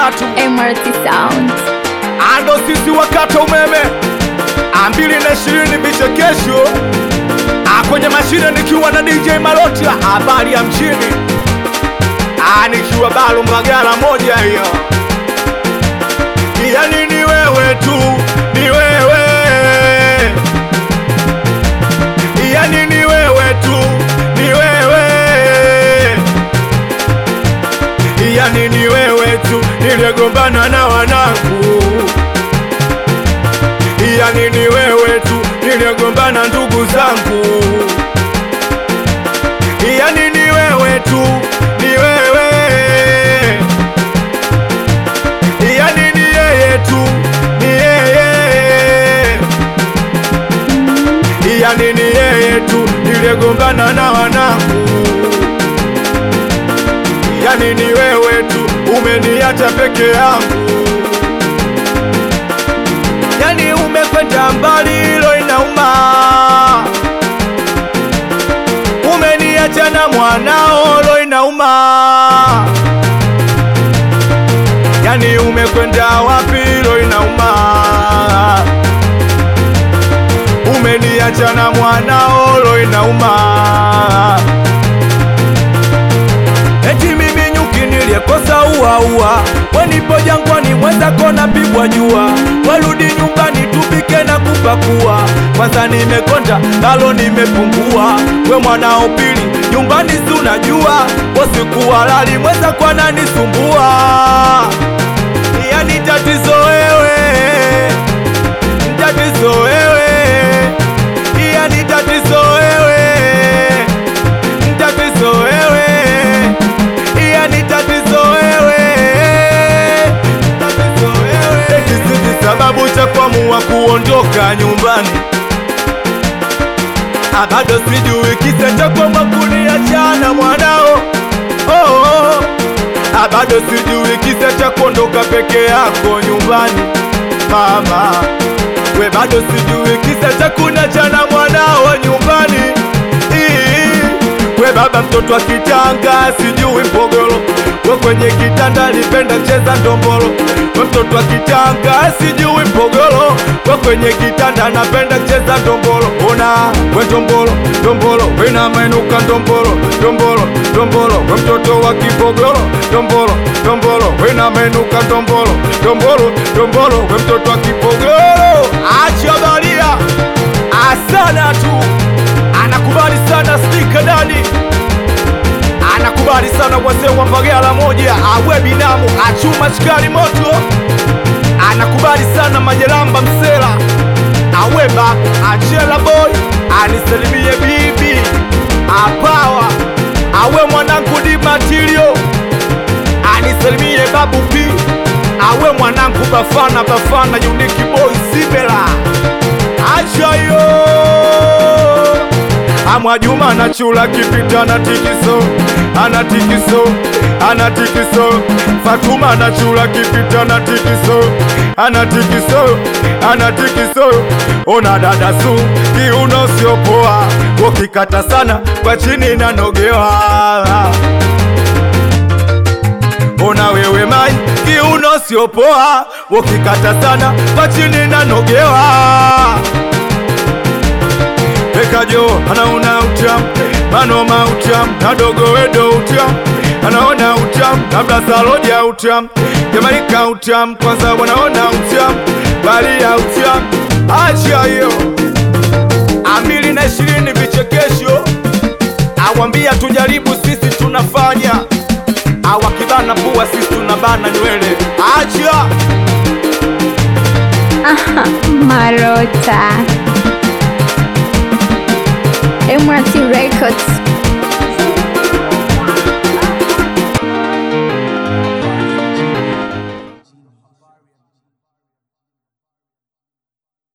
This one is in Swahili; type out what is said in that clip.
tatu MRT Sound. ando sisi wakata umeme ambili na ishirini vichekesho Ah, kwenye mashine nikiwa na DJ Maloti habari ya mchini Ah, nikiwa balo magara moja hiyo yani ni wewe tu ni wewe yani ni wewe tu ni wewe yani ni wewe tu niligombana na wanangu yani ni wewe tu niligombana ndugu zangu yani ni wewe tu ni wewe yani ni yeye tu ni yeye yani ni yeye tu niligombana na wanangu yani ni wewe tu umeniacha peke yangu yani umekwenda mbali, hilo inauma. Umeniacha na mwanao, hilo inauma. Yani umekwenda wapi, hilo inauma. Umeniacha na mwanao, hilo inauma. Eti mimi nyuki niliyekosa uaua, wenipo jangwani mwenzako napigwa jua, warudi nyumbani tupike na kupakua. Kwanza nimekonda nalo nimepungua, we mwanao pili nyumbani si unajua, usiku halali mwenzako ananisumbua, yani tatizo wewe, tatizo wewe, yani tatizo wewe, tatizo wewe yani tatizo wewe, tatizo wewe. Kisiki sababu cha kuamua kuondoka nyumbani, Ah, bado sijui kisa cha kuamua kuniachana mwanao. Oh, oh. Ah, bado sijui kisa cha kuondoka peke yako nyumbani mama, we bado sijui kisa cha kuniachana mwanao nyumbani Ii. We baba mtoto wa kitanga sijui mpogolo, we kwenye kitanda nipenda cheza ndombolo. We mtoto wa kitanga sijui mpogolo, we kwenye kitanda napenda cheza ndombolo. Ona we ndombolo ndombolo, we na mainuka ndombolo ndombolo ndombolo, we mtoto wa kipogolo ndombolo ndombolo, we na mainuka ndombolo ndombolo ndombolo, we mtoto wa kipogolo. Acha baria asana tu anakubali sana stika dani anakubali sana wazee wa Mbagala moja awe binamu achuma shikari moto anakubali sana majelamba msela awe babu achela boy anisalimie bibi apawa awe mwanangu di matilio anisalimie babu pi awe mwanangu bafana bafana uniki boy simela achayo Amwa Juma na chula kipita na tikiso ana tikiso ana tikiso Fatuma na chula kipita na tikiso ana tikiso ana tikiso ona dada su kiuno sio poa ukikata sana kwa chini nanogewa ona wewe mai kiuno sio poa ukikata sana kwa chini nanogewa Pekajo anaona utam manoma utam nadogo wedo utam anaona utam labda saloja utam Jamaika utam kwanza wanaona utam bali ya utam acha hiyo ambili na ishirini vichekesho awambia tujaribu sisi tunafanya awakibana pua sisi tunabana nywele acha Aha, Marota. MRT Records.